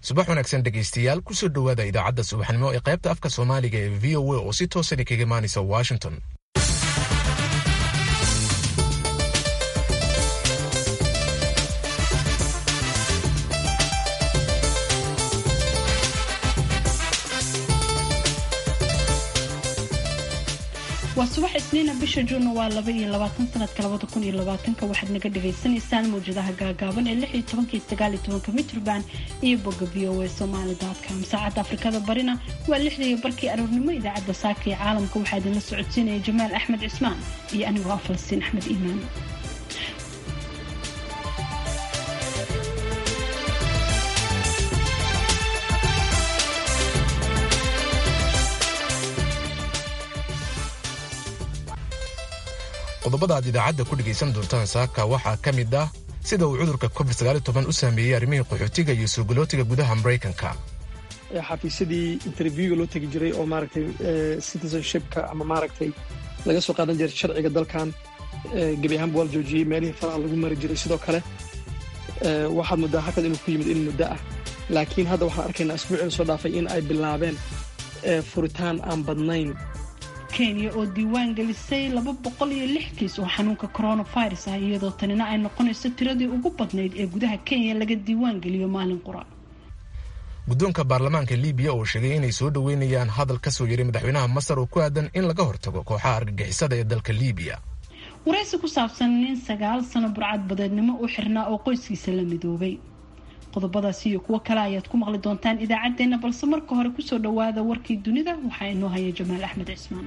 subax wanaagsan dhegaystayaal kusoo dhowaada idaacadda subaxnimo ee qaybta afka soomaaliga ee v o a oo si toosan kaga imaanaysa washington waa subax isniina bisha juunna waa laba iyo labaatan sanadka labada kun iyo labaatanka waxaad naga dhagaysanaysaan mawjadaha gaagaaban ee lix iyo tobanka iyo sagaal iyo tobanka mitrban iyo bogga v o a somaali com saacadda afrikada barina waa lixda iyo barkii aroornimo idaacadda saaka ee caalamka waxaa idinla socodsiinaya jamaal axmed cismaan iyo anigoo ah falastiin axmed iimaan qodobada aad idaacadda ku dhegaysan doontaan saaka waxaa ka mid ah sida uu cudurka covid u saameeyey arrimihii qaxootiga iyo suugulootiga gudaha maraykanka xafiisyadii interviewga loo tegi jiray oo maaragtay citizenshipka ama maaragtay laga soo qaadan jiray sharciga dalkan gebi ahaanba waa la joojiyey meelihii faraha lagu mari jiray sidoo kale waxaad muddaa hakad inuu ku yimid in muddo ah laakiin hadda waxaan arkaynaa asbuucii lasoo dhaafay in ay bilaabeen furitaan aan badnayn kenya oo diiwaan gelisay laba boqol iyo lix kiis oo xanuunka coronavirus ah iyadoo tanina ay noqonayso tiradii ugu badnayd ee gudaha kenya laga diiwaan geliyo maalin qura guddoonka baarlamaanka libiya oo sheegay inay soo dhoweynayaan hadal ka soo yaray madaxweynaha masar oo ku aadan in laga hortago kooxaha argagixisada ee dalka libiya waraysi ku saabsan nin sagaal sano burcad badeednimo u xirnaa oo qoyskiisa la midoobay qodobadaasi iyo kuwo kale ayaad ku maqli doontaan idaacaddeenna balse marka hore kusoo dhowaada warkii dunida waxaa inoo haya jamaal axmed cismaan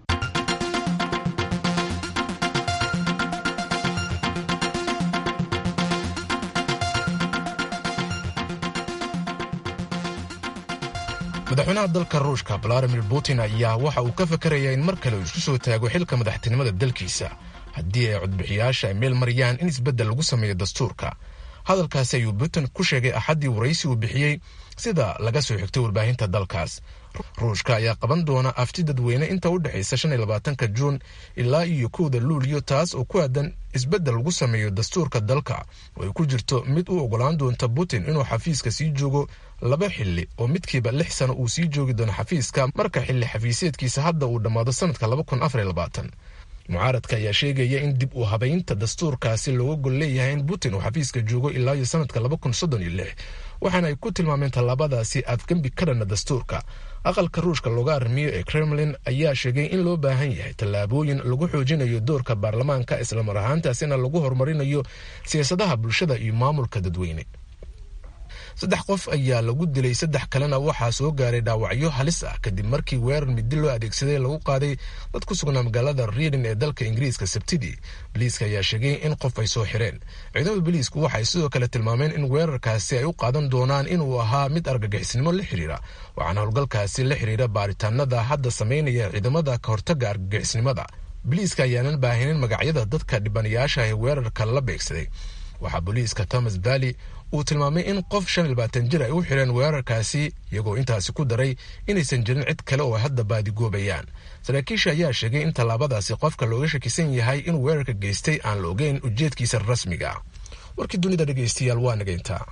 madaxweynaha dalka ruushka valadimir putin ayaa waxa uu ka fakarayaa in mar kale uu isku soo taago xilka madaxtinimada dalkiisa haddii ay codbixiyaasha ay meel mariyaan in isbeddel lagu sameeyo dastuurka hadalkaasi ayuu putin ku sheegay axaddii waraysi uu bixiyey sida laga soo xigtay warbaahinta dalkaas ruushka ayaa qaban doona afti dadweyne inta u dhexaysa shan iyo labaatanka juun ilaa iyo kowda luuliyo taas oo ku aadan isbeddel lagu sameeyo dastuurka dalka oo ay ku jirto mid u ogolaan doonta putin inuu xafiiska sii joogo laba xilli oo midkiiba lix sano uu sii joogi doono xafiiska marka xilli xafiiseedkiisa hadda uu dhammaado sanadka laba kun afar iyo labaatan mucaaradka ayaa sheegaya in dib u habaynta dastuurkaasi looga gol leeyahay in putin uu xafiiska joogo ilaa iyo sanadka laba kun soddon iyo lix waxaana ay ku tilmaameen tallaabadaasi afgembi ka dhanna dastuurka aqalka ruushka looga arrimiyo ee kremlin ayaa sheegay in loo baahan yahay tallaabooyin lagu xoojinayo doorka baarlamaanka islamar ahaantaasina lagu horumarinayo siyaasadaha bulshada iyo maamulka dadweyne saddex qof ayaa lagu dilay saddex kalena waxaa soo gaaray dhaawacyo halis ah kadib markii weerar midi loo adeegsaday lagu qaaday dad ku sugnaa magaalada riidin ee dalka ingiriiska sabtidii boliiska ayaa sheegay in qof ay soo xireen ciidamada boliisku waxay sidoo kale tilmaameen in weerarkaasi ay u qaadan doonaan inuu ahaa mid argagixisnimo la xiriira waxaana howlgalkaasi la xiriira baaritaanada hadda sameynaya ciidamada ka hortaga argagixisnimada boliiska ayaanan baahinin magacyada dadka dhibanayaasha ee weerarka la beegsaday waxaa booliiska thomas valley uu tilmaamay in qof shan iyo labaatan jir ay u xireen weerarkaasi iyagoo intaasi ku daray inaysan jirin cid kale oo ay hadda baadigoobayaan saraakiisha ayaa sheegay in tallaabadaasi qofka looga shakisan yahay inuu weerarka geystay aan la ogeyn ujeedkiisa rasmiga warkii dunida dhegaystayaal waa nagayntaa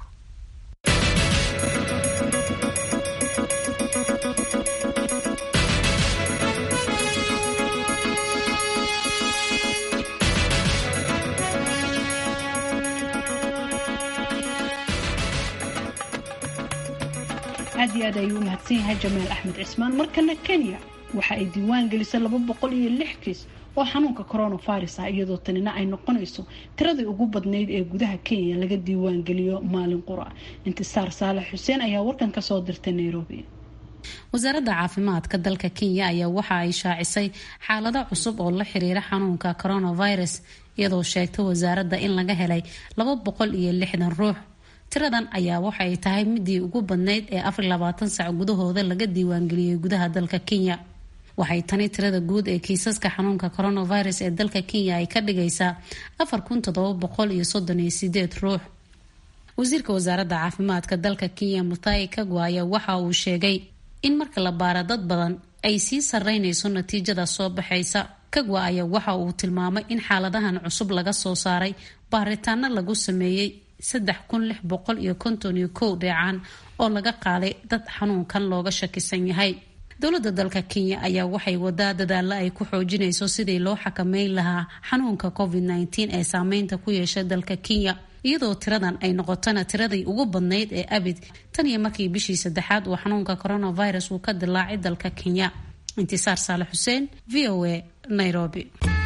aad iyo aad ayuu u mahadsan yahay jamaal axmed cismaan markana kenya waxa ay diiwaan gelisay laba boqol iyo lix kiis oo xanuunka coronavirus ah iyadoo tanina ay noqonayso tiradii ugu badnayd ee gudaha kenya laga diiwaan geliyo maalin qura intisaar saalax xuseen ayaa warkan ka soo dirtay nairobi wasaaradda caafimaadka dalka kenya ayaa waxa ay shaacisay xaalado cusub oo la xiriira xanuunka coronavirus iyadoo sheegtay wasaaradda in laga helay laba boqol iyo lixdan ruux tiradan ayaa waxay tahay midii ugu badnayd ee afar labaatan sac gudahooda laga diiwaangeliyey gudaha dalka kenya waxay tani tirada guud ee kiisaska xanuunka coronavirus ee dalka kenya ay ka dhigaysaa afar kun todoba boqol iyo soddon iyo sideed ruux wasiirka wasaaradda caafimaadka dalka kenya mutai kagwa ayaa waxa uu sheegay in marka la baara dad badan ay sii sareynayso natiijada soo baxaysa kagwa ayaa waxa uu tilmaamay in xaaladahan cusub laga soo saaray baaritaano lagu sameeyey saddex kun lix boqol iyo konton iyo kow dheecaan oo laga qaaday dad xanuunkan looga shakisan yahay dowladda dalka kenya ayaa waxay wadaa dadaalo ay ku xoojinayso sidii loo xakameyn lahaa xanuunka covid nteen ee saameynta ku yeesha dalka kenya iyadoo tiradan ay noqotona tiradii ugu badnayd ee abid tan iyo markii bishii saddexaad uu xanuunka coronavirus uu ka dilaacay dalka kenya intisaar saale xuseen v o a nairobi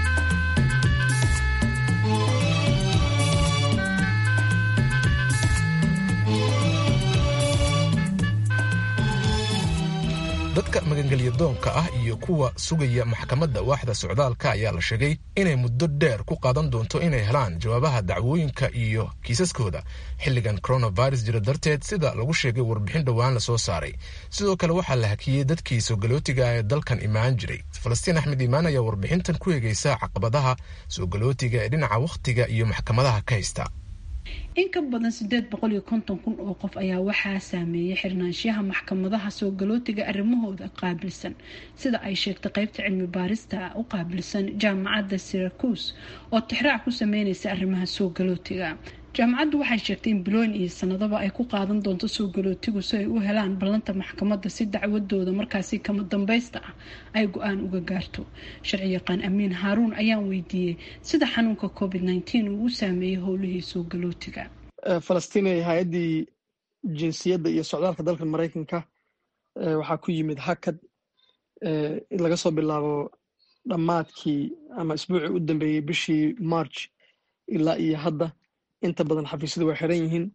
dadka magangelya doonka ah iyo kuwa sugaya maxkamadda waaxda socdaalka ayaa la sheegay inay muddo dheer ku qaadan doonto inay helaan jawaabaha dacwooyinka iyo kiisaskooda xilligan coronavirus jira darteed sida lagu sheegay warbixin dhowaan lasoo saaray sidoo kale waxaa la hakiyey dadkii soogallootiga ee dalkan imaan jiray falastiin axmed iimaan ayaa warbixintan ku eegeysa caqabadaha soogallootiga ee dhinaca wakhtiga iyo maxkamadaha ka haysta in ka badan sideed boqol iyo konton kun oo qof ayaa waxaa saameeyay xirnaanshiyaha maxkamadaha soo galootiga arrimahooda qaabilsan sida ay sheegtay qeybta cilmi baarista u qaabilsan jaamacadda syracuse oo tixraac ku sameyneysa arrimaha soo galootiga jaamacaddu waxay sheegtay in bilooyin iyo sanadaba ay ku qaadan doonto soo galootigu si ay u helaan ballanta maxkamadda si dacwadooda markaasi kama dambaysta ah ay go-aan uga gaarto sharci yaqaan amiin haaruun ayaan weydiiyey sida xanuunka covid nteen uu u saameeyey howlihii soo galootiga falastiin hay-addii jinsiyadda iyo socdaalka dalka maraykanka waxaa ku yimid hakad laga soo bilaabo dhammaadkii ama isbuucii u dambeeyey bishii march ilaa iyo hadda inta badan xafiisyadu way xiran yihiin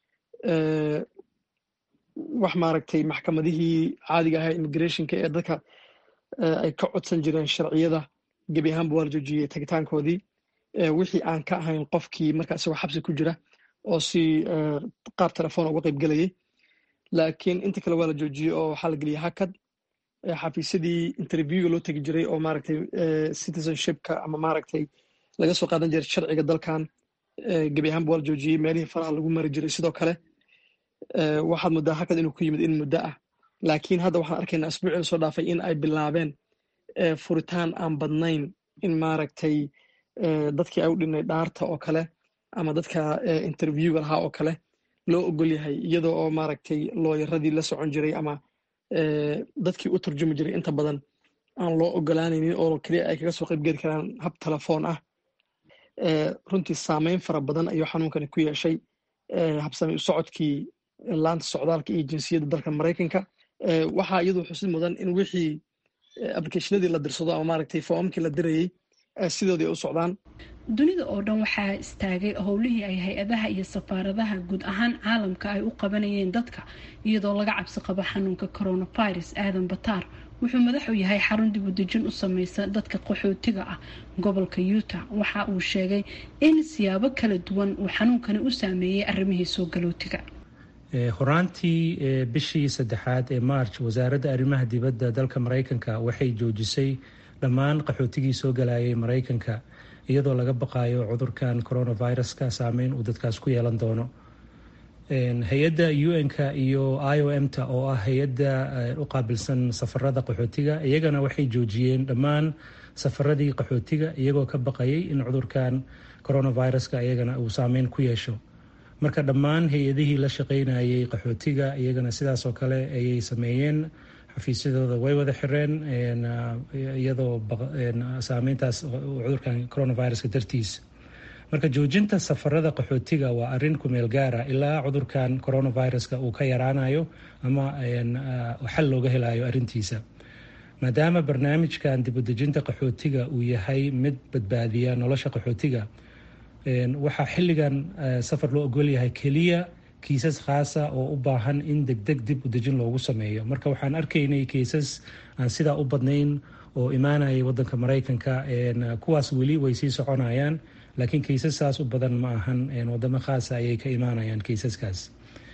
wax maaragtay maxkamadihii caadiga ahaa immigrationka ee dadka ay ka codsan jireen sharciyada gebi ahaanba waa la joojiyey tagitaankoodii wixii aan ka ahayn qofkii marka isagoo xabsi ku jira oo si qaab telefoon uga qayb gelayay laakiin inta kale waa la joojiyey oo waxaa la geliyay hakad xafiisyadii interviewga loo tegi jiray oo maaragtay citizenshipka ama maaragtay laga soo qaadan jiray sharciga dalkan gebi ahaanba waa la joojiyey meelihii faraha lagu mari jiray sidoo kale waxaad muddaa hakad inuu ku yimid in muddo ah laakiin hadda waxaan arkaynaa asbuucii lasoo dhaafay in ay bilaabeen furitaan aan badnayn in maaragtay dadkii ay u dhinay dhaarta oo kale ama dadka interviewga lahaa oo kale loo ogol yahay iyadoo oo maaragtay looyaradii la socon jiray ama dadkii u turjumi jiray inta badan aan loo ogolaanaynin oo keliya ay kaga soo qaybgeli karaan hab telefoon ah runtii saameyn fara badan ayuu xanuunkani ku yeeshay habsami u socodkii laanta socdaalka iyo jinsiyadda dalka maraykanka waxaa iyadu xusid mudan in wixii applicationadii la dirsado ama maaragtay foomamkii la dirayey sidoodii u socdaan dunida oo dhan waxaa istaagay howlihii ay hay-adaha iyo safaaradaha guud ahaan caalamka ay u qabanayeen dadka iyadoo laga cabsi qabo xanuunka coronavirus aadan bataar wuxuu madaxu yahay xarun dib u dejin u sameysa dadka qaxootiga ah gobolka utah waxa uu sheegay in siyaabo kala duwan uu xanuunkani u saameeyey arrimihii soo galootiga horaantii bishii saddexaad ee march wasaaradda arrimaha dibadda dalka maraykanka waxay joojisay dhammaan qaxootigii soo galayay maraykanka iyadoo laga baqayo cudurkan coronaviruska saameyn uu dadkaas ku yeelan doono hay-adda un-ka iyo i o m ta oo ah hay-adda u qaabilsan safarada qaxootiga iyagana waxay joojiyeen dhammaan safaradii qaxootiga iyagoo ka baqayay in cudurkan coronaviruska iyagana uu saameyn ku yeesho marka dhammaan hay-adihii la shaqeynayay qaxootiga iyagana sidaas oo kale ayay sameeyeen xafiisyadooda way wada xireen iyadoo saameyntaas cudurkan coronaviruska dartiis marka joojinta safarada qaxootiga waa arin kumeel gaara ilaa cudurkan coronaviruska uu ka yaraanayo ama xal looga helayo arintiisa maadaama barnaamijkan dibudejinta qaxootiga uu yahay mid badbaadiya nolosha qaxootiga waxaa xilligan safar loo ogolyahay keliya kiisas khaasa oo u baahan in degdeg dib u dejin loogu sameeyo marka waxaan arkaynay kiisas aan sidaa u badnayn oo imaanayay wadanka maraykanka kuwaas weli way sii soconayaan laakiin kaysasaas u badan ma ahan wadamo khaasa ayay ka imaanayaan kaysaskaas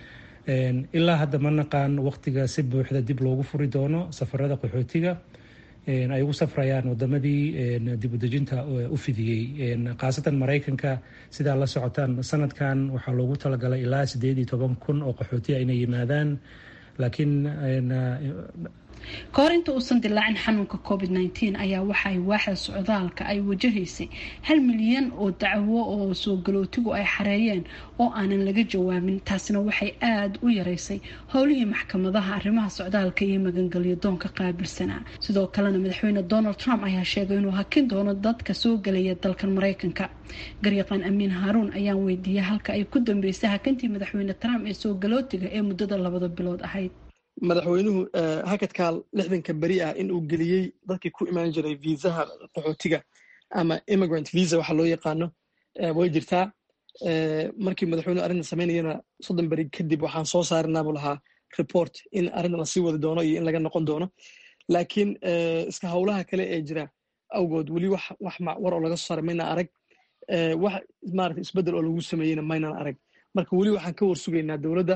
ilaa hadda ma naqaan waqtiga si buuxda dib loogu furi doono safarada qaxootiga ay ugu safrayaan wadamadii dibudejinta u fidiyey khaasatan maraykanka sidaa la socotaan sanadkan waxaa loogu talagalay ilaa sideed iyo toban kun oo qaxootiya inay yimaadaan laakiin ka hor inta uusan dilaacin xanuunka covid nteen ayaa waxa ay waaxda socdaalka ay wajahaysay hal milyan oo dacwo oo soo galootigu ay xareeyeen oo aanan laga jawaabin taasina waxay aada u yareysay howlihii maxkamadaha arrimaha socdaalka iyo magangelyo doonka qaabilsanaa sidoo kalena madaxweyne donald trump ayaa sheegay inuu hakin doono dadka soo gelaya dalkan mareykanka garyaqaan amiin haaruun ayaan weydiiyay halka ay ku dambeysay hakintii madaxweyne trump ee soo galootiga ee muddada labada bilood ahayd madaxweynuhu hakadkaal lixdanka beri ah in uu geliyey dadkii ku imaan jiray viisaha qaxootiga ama immigrant visa waxa loo yaqaano way jirtaa markii madaxweynuhu arrinta samaynayana soddon beri kadib waxaan soo saarinaa buu lahaa report in arrintan lasii wadi doono iyo in laga noqon doono laakiin iska howlaha kale ee jira awgood weli wax wax war oo laga soo saaray maynaan arag wax maarata isbeddel oo lagu sameeyeyna maynaan arag marka weli waxaan ka warsugaynaa dowladda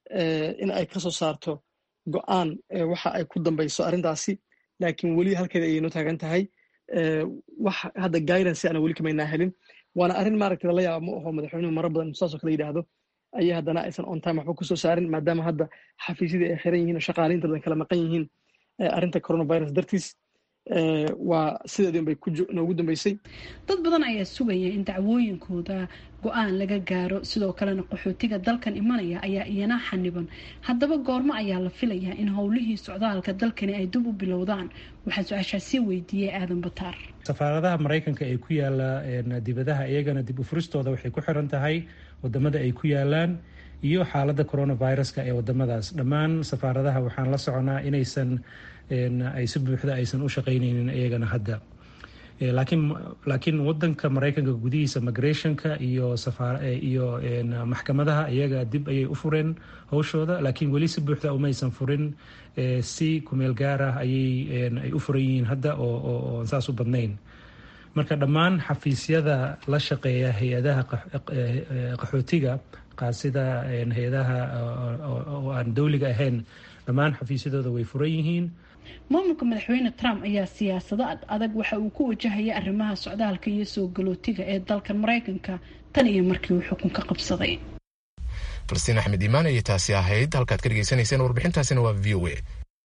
in ay ka soo saarto go-aan waxa ay ku dambayso arrintaasi laakiin weli halkeeda ayayno taagan tahay wax hadda guidance ana weli kamaynaa helin waana arrin maaragta lala yaaba ma aho madaxweynuhu maro badan saasoo kale yidhaahdo ayaa haddana aysan on time waxba kusoo saarin maadaama hadda xafiisyadii ay xiran yihiin oo shaqaaliinta badan kala maqan yihiin arrinta coronavirus dartiis waa sideedii unbay noogu dambeysay dad badan ayaa sugaya in dacwooyinkooda go-aan laga gaaro sidoo kalena qaxootiga dalkan imanaya ayaa iyana xaniban haddaba goormo ayaa la filayaa in howlihii socdaalka dalkani ay dib u bilowdaan waxaan su-aashaasi weydiiyey aadan bataar safaaradaha maraykanka ee ku yaala dibadaha iyagana dib u furistooda waxay ku xiran tahay wadamada ay ku yaalaan iyo xaaladda coronaviruska ee wadamadaas dhammaan safaaradaha waxaan la soconaa inaysan ay si buuxda aysan u shaqaynaynin iyagana hadda laakiin laakiin wadanka maraykanka gudihiisa migrationka iyo iyo maxkamadaha iyaga dib ayay u fureen howshooda laakiin weli si buuxda umaysan furin si kumeel gaar ah ayay ay u furan yihiin hadda oo saas u badnayn marka dhammaan xafiisyada la shaqeeya hay-adaha qaxootiga sida hay-adaha oo aan dowliga ahayn dhammaan xafiisyadooda way furan yihiin maamulka madaxweyne trump ayaa siyaasado ad adag waxa uu ku wajahaya arrimaha socdaalka iyo soo galootiga ee dalkan maraykanka tan iyo markii uu xukunka qabsaday falastiin axmed iimaan ayay taasi ahayd halkaad ka dhegeysanayseen warbixintaasina waa v o a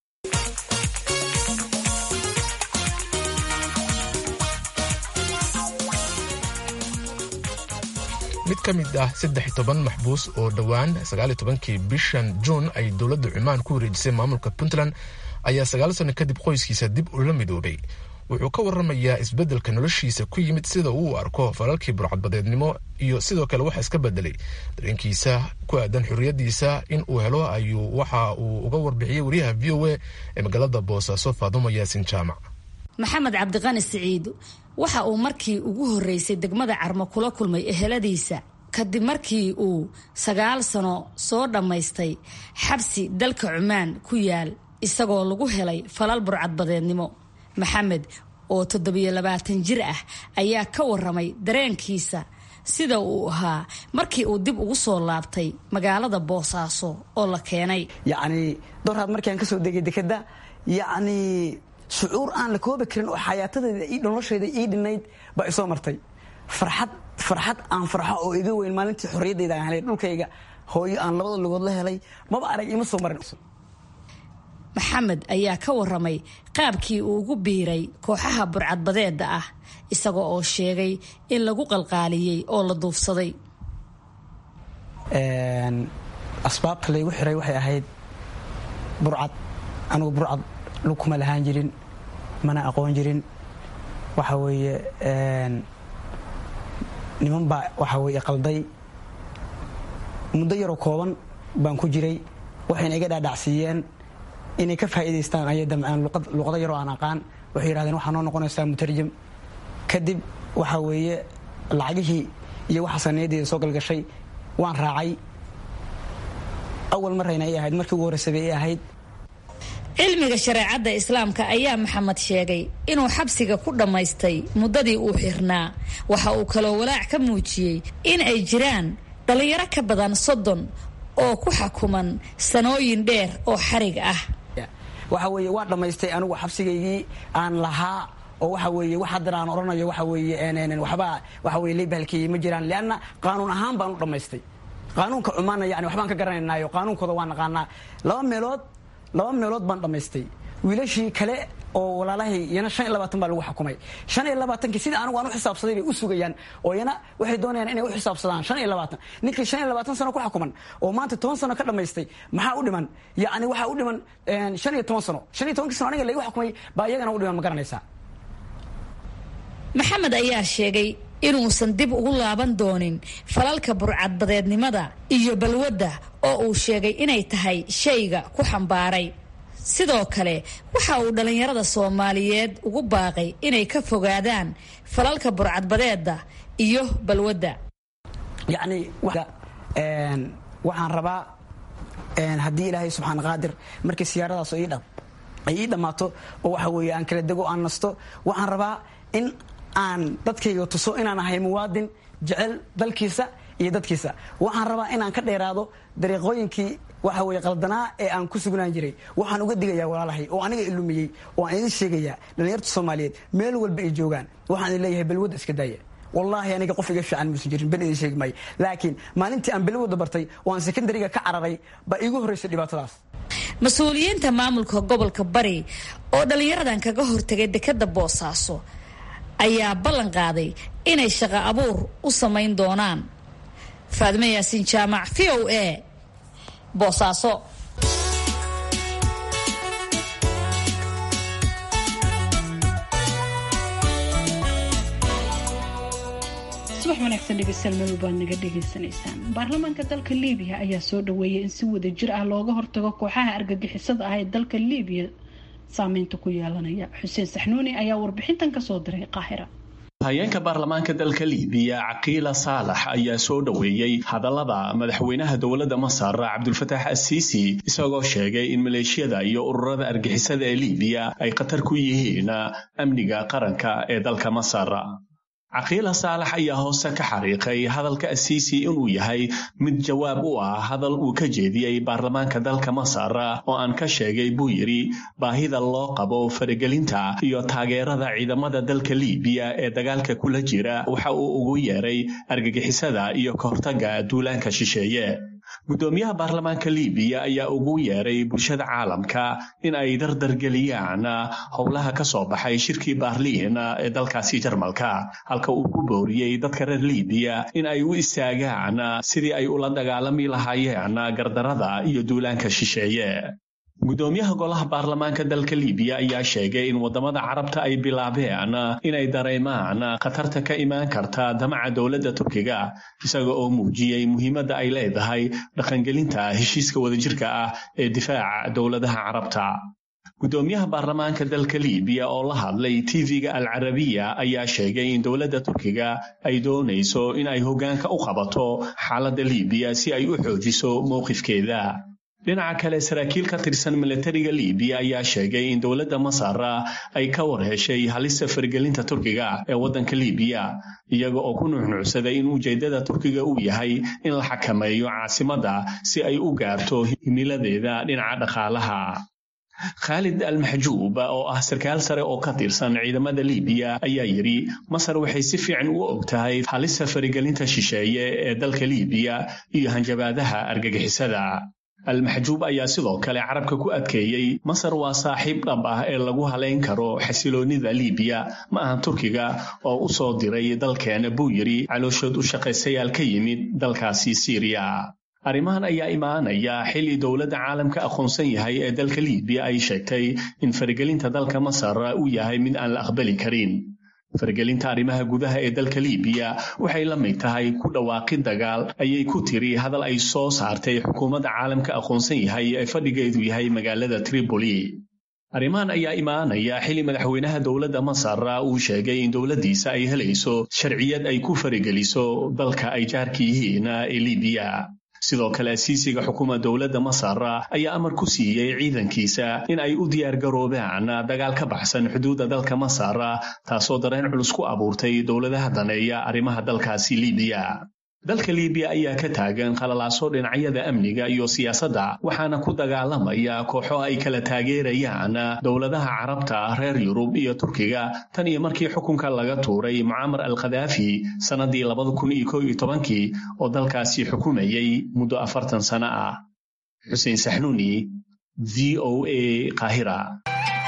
mid ka mid ah saddex toban maxbuus oo dhowaan sagaaliyo tobankii bishan juun ay dowladda cumaan ku wareejisay maamulka puntland ayaa sagaal sano kadib qoyskiisa dib ula midoobay wuxuu ka waramayaa isbeddelka noloshiisa ku yimid sida uu arko falalkii burcadbadeednimo iyo sidoo kale waxa iska bedelay dareenkiisa ku aadan xorriyaddiisa in uu helo ayuu waxa uu uga warbixiyey wariyaha v o a ee magaalada boosaaso faadumo yaasin jaamac maxamed cabdiqani siciid waxa uu markii ugu horreysay degmada carmo kula kulmay eheladiisa kadib markii uu sagaal sano soo dhammaystay xabsi dalka cumaan ku yaal isagoo lagu helay falal burcadbadeednimo maxamed oo toddobiyo labaatan jir ah ayaa ka waramay dareenkiisa sida uu ahaa markii uu dib ugu soo laabtay magaalada boosaaso oo la keenay yacnii doraad markaan ka soo degay dekeda yacnii shucuur aan la koobi karin oo xayaatadeeda ii noloshayda ii dhinayd baa isoo martay farxad farxad aan farxo oo iga weyn maalintii xorriyaddayda aan helay dhulkayga hooyo aan labada lugood la helay maba arag ima soo marin maxamed ayaa ka waramay qaabkii uu ugu biiray kooxaha burcadbadeeda ah isagoo oo sheegay in lagu qalqaaliyey oo la duufsaday asbaabta laygu xiray waxay ahayd burcad anugu burcad lug kuma lahaan jirin mana aqoon jirin waxa weeye niman baa waxa weye qalday muddo yaroo kooban baan ku jiray waxayna iga dhaadhacsiiyeen inay ka faa'iidaystaan ayay damceen luqado yaroo aan aqaan waxay yidhahdeen waxaa noo noqonaysaa mutarjam kadib waxa weeye lacagihii iyo waxa saneyadeeda soo galgashay waan raacay awal marayna ay ahayd markii ugu horreysaba ay ahayd cilmiga shareecadda islaamka ayaa maxamed sheegay inuu xabsiga ku dhammaystay muddadii uu xirnaa waxa uu kaloo walaac ka muujiyey in ay jiraan dhallinyaro ka badan soddon oo ku xakuman sanooyin dheer oo xarig ah waxa weeye waa dhammaystay anigu xabsigaygii aan lahaa oo waxa weeye wax haddan aan odhanayo waxa weeye waxba waxa weye leebahalkeeyey ma jiraan leanna qaanuun ahaan baan u dhammaystay qaanuunka cumaanna yani waxbaan ka garanaynaayo qaanuunkooda waa naqaanaa laba meelood laba meelood baan dhammaystay wiilashii kale oo walaalahay iyana shan iyo labaatan baa lagu xukumay shan iyo labaatankii sida anigu aan u xisaabsaday bay u sugayaan oo iyana waxay doonayaan inay u xisaabsadaan shan iyo labaatan ninkii shan iyo labaatan sano ku xukuman oo maanta toban sano ka dhammaystay maxaa u dhiman yacni waxaa u dhiman shan iyo toban sano shan iyo tobankii sano aniga laygu xukumay baa iyagana u dhiman ma garanaysaa maxamed ayaa sheegay inuusan dib ugu laaban doonin falalka burcadbadeednimada iyo balwadda oo uu sheegay inay tahay shayga ku xambaaray sidoo kale waxa uu dhallinyarada soomaaliyeed ugu baaqay inay ka fogaadaan falalka burcadbadeeda iyo balwadda yacni waxaan rabaa haddii ilaahay subxaan qaadir markii siyaaradaas ay ii dhammaato oo waxa weeye aan kala dego aan nasto waxaan rabaa in aan dadkayga tuso inaan ahay muwaadin jecel dalkiisa iyo dadkiisa waxaan rabaa inaan ka dheeraado dariiqooyinkii waxa weye qaldanaa ee aan ku sugnaan jiray waxaan uga digayaa walaalahay oo aniga ilumiyey oo aan idin sheegayaa dhallinyarta soomaaliyeed meel walba ay joogaan waxaan idin leeyahay balwadda iska daaya wallaahi aniga qof iga fiican muusan jirin ben idin sheegi maayo laakiin maalintii aan balwadda bartay oo aan sekondariga ka cararay baa iigu horraysay dhibaatadaas mas-uuliyiinta maamulka gobolka bari oo dhallinyaradan kaga hortagay dekadda boosaaso ayaa ballan qaaday inay shaqo abuur u samayn doonaan faadime yaasiin jaamac v o a boosaaso subax wanaagsan dhegeystayaal meel walbaad naga dhegaysanaysaan baarlamaanka dalka liibiya ayaa soo dhaweeyay in si wada jir ah looga hortago kooxaha argagixisada ah ee dalka liibiya saameynta ku yeelanaya xuseen saxnuuni ayaa warbixintan kasoo diray qaahira hayeenka baarlamaanka dalka liibiya caqiila saalax ayaa soo dhoweeyey hadallada madaxweynaha dowladda masar cabdulfataax asiisi isagoo sheegay in maleeshiyada iyo ururada argixisada ee liibiya ay khatar ku yihiin amniga qaranka ee dalka masar caqiila saalax ayaa hoose ka xariiqay hadalka asiisi inuu yahay mid jawaab u ah hadal uu ka jeediyey baarlamaanka dalka masar oo aan ka sheegay buu yidhi baahida loo qabo faragelinta iyo taageerada ciidamada dalka liibiya ee dagaalka kula jira waxa uu ugu yeeray argagixisada iyo kahortaga duulaanka shisheeye guddoomiyaha baarlamaanka liibiya ayaa ugu yeeray bulshada caalamka in ay dardargeliyaan howlaha ka soo baxay shirkii baarliin ee dalkaasi jarmalka halka uu ku booriyey dadka reer liibiya in ay u istaagaan sidii ay ula dagaalami lahaayeen gardarada iyo duulaanka shisheeye guddoomiyaha golaha baarlamaanka dalka liibiya ayaa sheegay in waddamada carabta ay bilaabeen inay dareemaan khatarta ka imaan karta damaca dowladda turkiga isaga oo muujiyey muhiimadda ay leedahay dhaqangelinta heshiiska wadajirka ah ee difaaca dowladaha carabta guddoomiyaha baarlamaanka dalka liibiya oo la hadlay tv-ga al carabiya ayaa sheegay in dowladda turkiga ay doonayso in ay hoggaanka u qabato xaaladda liibiya si ay u xoojiso mowqifkeeda dhinaca kale saraakiil ka tirsan milatariga liibiya ayaa sheegay in dowladda masar ay ka war heshay halista fargelinta turkiga ee waddanka liibiya iyaga oo ku nuuxnuucsaday in ujeeddada turkiga uu yahay in la xakameeyo caasimadda si ay u gaarto himiladeeda dhinaca dhaqaalaha khaalid almaxjuub oo ah sarkaal sare oo ka tirsan ciidamada liibiya ayaa yidhi masar waxay si fiican u og tahay halista faragelinta shisheeye ee dalka liibiya iyo hanjabaadaha argagixisada almaxjuub ayaa sidoo kale carabka ku adkeeyey masar waa saaxiib dhab ah ee lagu halayn karo xasiloonnida liibiya ma ahan turkiga oo u soo diray dalkeena buu yidhi calooshood u shaqaysayaal ka yimid dalkaasi siiriya arrimahan ayaa imaanaya xilli dowladda caalamka aqoonsan yahay ee dalka liibiya ay sheegtay in faragelinta dalka masar uu yahay mid aan la aqbali karin faragelinta arrimaha gudaha ee dalka liibiya waxay la mid tahay ku dhawaaqi dagaal ayay ku tiri hadal ay soo saartay xukuumadda caalamka aqoonsan yahay ee fadhigeedu yahay magaalada tripoli arrimahan ayaa imaanaya xilli madaxweynaha dowladda masar uu sheegay in dowladdiisa ay helayso sharciyad ay ku farageliso dalka ay jaarka yihiin ee liibiya sidoo kale asiisiga xukuma dowladda masar ayaa amar ku siiyey ciidankiisa in ay u diyaargaroobaan dagaal ka baxsan xuduudda dalka masar taasoo dareen culus ku abuurtay dowladaha daneeya arrimaha dalkaasi liibiya dalka liibiya ayaa ka taagan khalalaaso dhinacyada amniga iyo siyaasadda waxaana ku dagaalamaya kooxo ay kala taageerayaan dowladaha carabta reer yurub iyo turkiga tan iyo markii xukunka laga tuuray mucaamar al khadaafi sannadii labada kun iyo kow iyo tobankii oo dalkaasi xukumayay muddo afartan sano ah xuseen saxnuuni v o a qaahira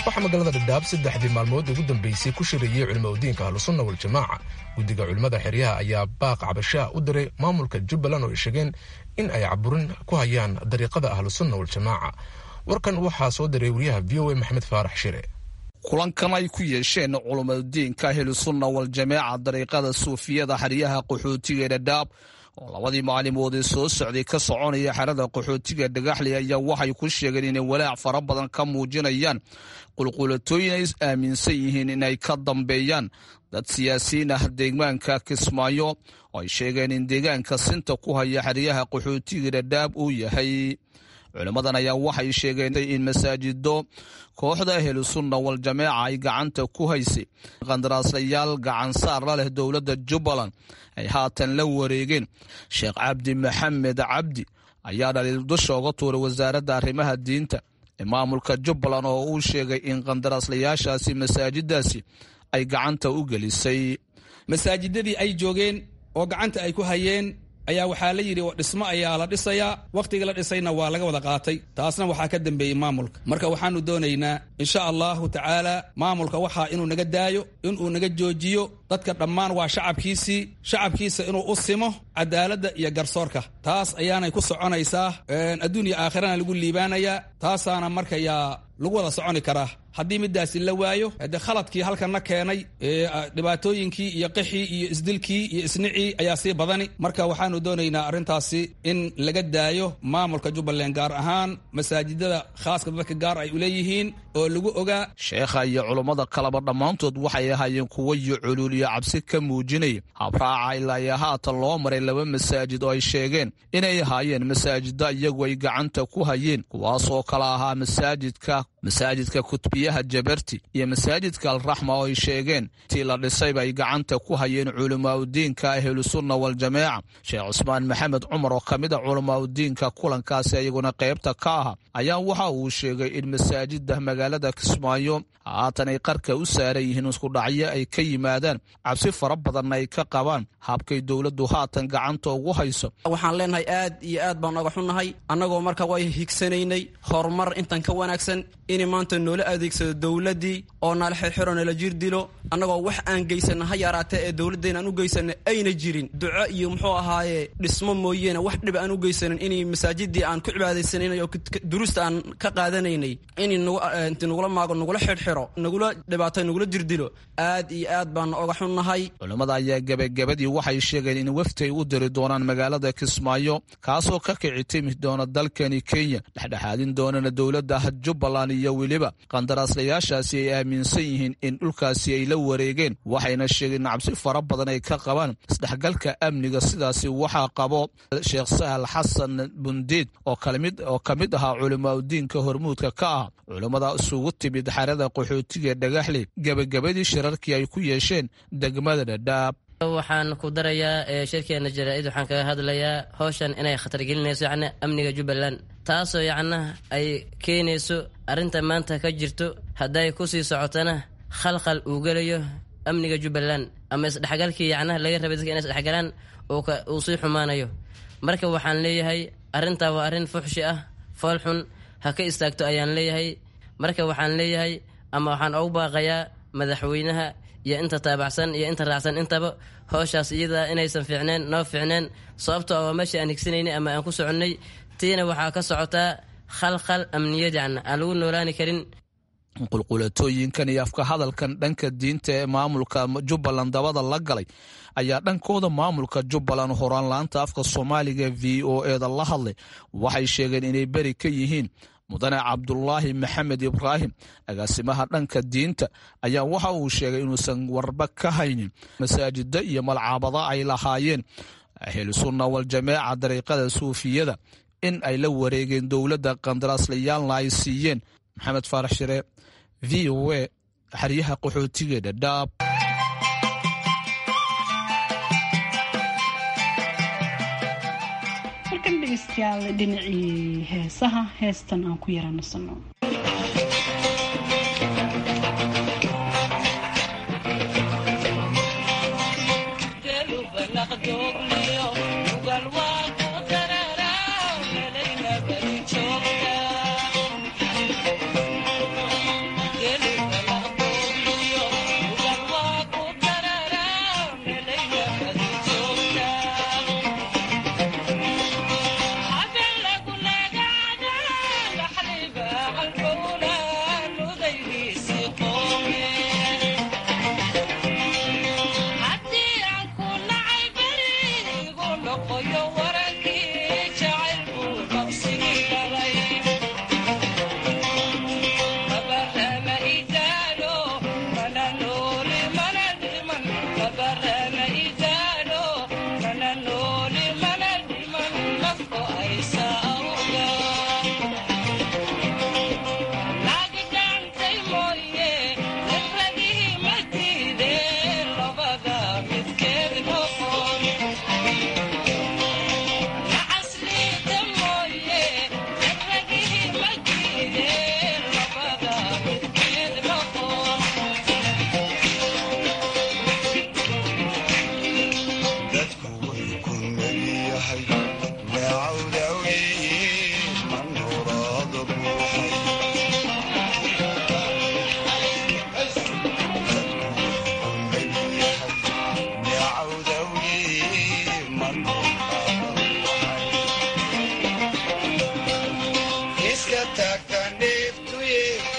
waxaa magaalada dhadhaab saddexdii maalmood ugu dambeysay ku shirayey culimo udiinka ahlusunna waljamaaca guddiga culimmada xeryaha ayaa baaq cabashaa u diray maamulka jubbaland oo ay sheegeen in ay caburin ku hayaan dariiqada ahlusunna waljamaaca warkan waxaa soo diray wariyaha v o a maxamed faarax shire kulankan ay ku yeesheen culumadudiinka ahlusunna waljamaaca dariiqada suufiyada xeryaha qaxootiga ee dhadhaab oo labadii maalimood ee soo socday ka soconaya xerada qaxootiga dhagaxley ayaa waxay ku sheegeen inay walaac fara badan ka muujinayaan qulqulatooyin ay aaminsan yihiin inay ka dambeeyaan dad siyaasiyiin ah deegaanka kismaayo oo ay sheegeen in deegaanka sinta ku haya xeryaha qaxootiga dhadhaab uu yahay culimmadan ayaa waxay sheegeen in masaajido kooxda ahlusunna waljamaaca ay gacanta ku haysay qandaraaslayaal gacansaar la leh dowladda jubbaland ay haatan la wareegeen sheekh cabdi maxamed cabdi ayaa dhaliil dusha uga tuuray wasaaradda arrimaha diinta ee maamulka jubbaland oo uu sheegay in qandaraaslayaashaasi masaajidaasi ay gacanta u gelisay masaajidadii ay joogeen oo gacanta ay ku hayeen ayaa waxaa la yidhi dhismo ayaa la dhisayaa wakhtigii la dhisayna waa laga wada qaatay taasna waxaa ka dambeeyey maamulka marka waxaanu doonaynaa insha allahu tacaala maamulka waxaa inuu naga daayo inuu naga joojiyo dadka dhammaan waa shacabkiisii shacabkiisa inuu u simo cadaaladda iyo garsoorka taas ayaanay ku soconaysaa adduunya aakhirana lagu liibaanayaa taasaana markayaa lagu wada soconi karaa haddii midaasi la waayo de khaladkii halkanna keenay dhibaatooyinkii iyo qixii iyo isdilkii iyo isnicii ayaa sii badani marka waxaanu doonaynaa arrintaasi in laga daayo maamulka jubbaland gaar ahaan masaajidada khaaska dadka gaar ay uleeyihiin oo lagu ogaa sheekha iyo culummada kaleba dhammaantood waxay ahaayeen kuwo iyo culuul iyo cabsi ka muujinaya habraaca ilaa iyo haatan loo maray laba masaajid oo ay sheegeen inay ahaayeen masaajida iyagu ay gacanta ku hayeen kuwaasoo kala ahaa masaajidka masaajidka kutbiyaha jabarti iyo masaajidka alraxma oo ay sheegeen tii la dhisayba ay gacanta ku hayeen culimaauddiinka ahlusunna waljamaaca sheekh cusmaan maxamed cumar oo ka mid a culimaauddiinka kulankaasi iyaguna qaybta ka aha ayaa waxa uu sheegay in masaajida magaalada kismaayo haatan ay qarka u saaran yihiin iskudhacyo ay ka yimaadaan cabsi fara badanna ay ka qabaan habkay dowladdu haatan gacanta ugu hayso waxaan leenahay aad iyo aad baan oga xunnahay annagoo marka way higsanaynay horumar intan ka wanaagsan in maanta noola adeegsado dowladdii oo nala xirxiro nala jir dilo annagoo wax aan geysana ha yaraatee ee dowladdeena aan u geysana ayna jirin duco iyo muxuu ahaaye dhismo mooyeene wax dhib aan u geysanin inay masaajidii aan ku cibaadaysanaynay oo duruusta aan ka qaadanaynay in inti nagula maago nagula xirxiro nagula dhibaato nagula jirdilo aad iyo aad baan oga xunnahay culimmada ayaa gebagabadii waxay sheegeen in wafti ay u diri doonaan magaalada kismaayo kaasoo ka kici timi doona dalkani kenya dhexdhexaadin doonana dowladda jubbaland iyo weliba qandaraaslayaashaasi ay aaminsan yihiin in dhulkaasi ay la wareegeen waxayna sheegeen cabsi fara badan ay ka qabaan isdhexgalka amniga sidaasi waxaa qabo sheekh sahal xasan bundiid oo ka mid ahaa culimaauddiinka hormuudka ka ah culimmada isugu timid xerada qaxootiga dhagaxley gebagabadii shirarkii ay ku yeesheen degmada dhadhaab waxaan ku darayaa shirkeena jaraa-id waxaan kaga hadlayaa howshan inay khatar gelinayso yacni amniga jubbaland taasoo yacna ay keenayso arrinta maanta ka jirto hadday kusii socotana khalkhal uu gelayo amniga jubbaland ama isdhexgalkii yacnaha laga rabay dadka inay isdhexgalaan uu sii xumaanayo marka waxaan leeyahay arrintaa waa arrin fuxshi ah fool xun ha ka istaagto ayaan leeyahay marka waxaan leeyahay ama waxaan ugu baaqayaa madaxweynaha iyo inta taabacsan iyo inta raacsan intaba howshaas iyadaa inaysan fiicneen noo fiicneen sababtoo a waa meesha aan higsanaynay ama aan ku soconnay tiina waxaa ka socotaa khalkhal amniyad yacna aan lagu noolaani karin qulqulatooyinkan iyo afka hadalkan dhanka diinta ee maamulka jubbaland dabada la galay ayaa dhankooda maamulka jubbaland horaan la-anta afka soomaaliga v o eda la hadlay waxay sheegeen inay beri ka yihiin mudane cabdulaahi maxamed ibraahim agaasimaha dhanka diinta ayaa waxa uu sheegay inuusan warba ka haynin masaajida iyo malcaabada ay lahaayeen ahlusunna waljamaaca dariiqada suufiyada in ay la wareegeen dowladda qandaraaslayaaalna ay siiyeen maxamed faarax shire v o a xeryaha qaxootiga dhadhaab markan dhegeystayaal dhinacii heesaha heestan aan ku yaranasano Yeah.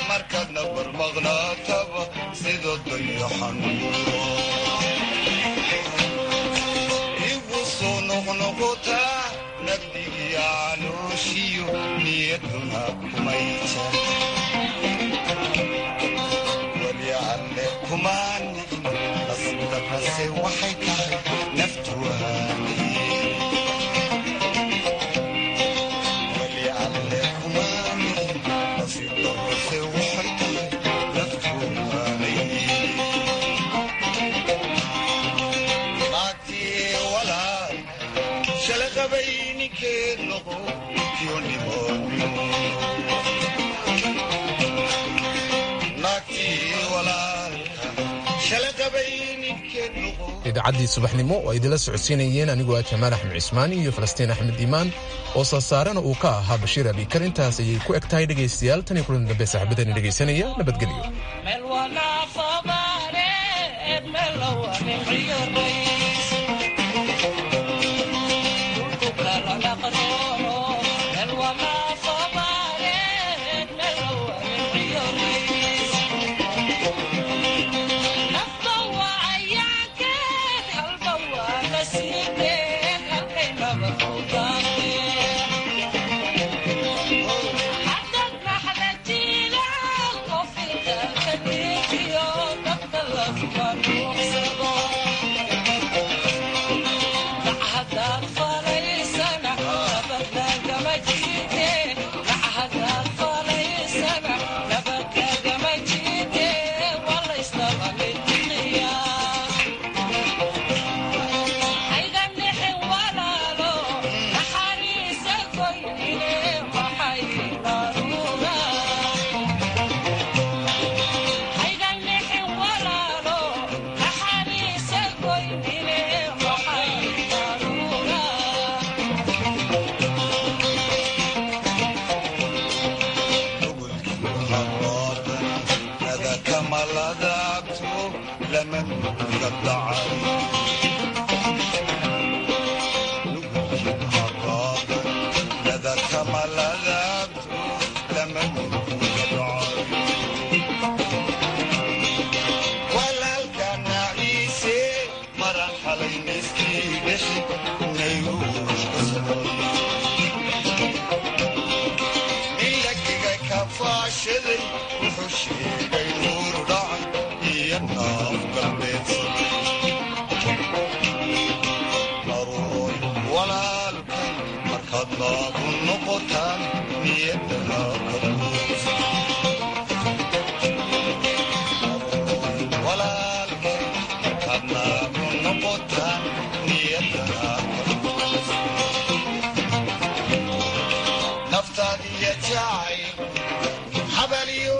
markaadna barmaqnaataba sida dayaxanuuro igu soo noqnoqotaa nabdigiya calooshiyo niyaduna kumayta weli alle kumaan nasdarase waxay tahay naftu waaniye weli alle kumaan nasdarase waxay tahay naftu waaniye naagtii walaal shalaqabay ninkeed noqo kiyo dhimoonyo naagtii walaalka shalaqabay ninkeed noqo idaacaddii subaxnimo oo ay idinla socodsiinayeen anigoo ah jamaal axmed cismaan iyo falastiin axmed iimaan oo saasaarena uu ka ahaa bashiir abikar intaas ayay ku eg tahay dhegaystayaal tan iyo kulan dambe saaxiibadani dhegaysanaya nabadgelyo wuxuu sheegay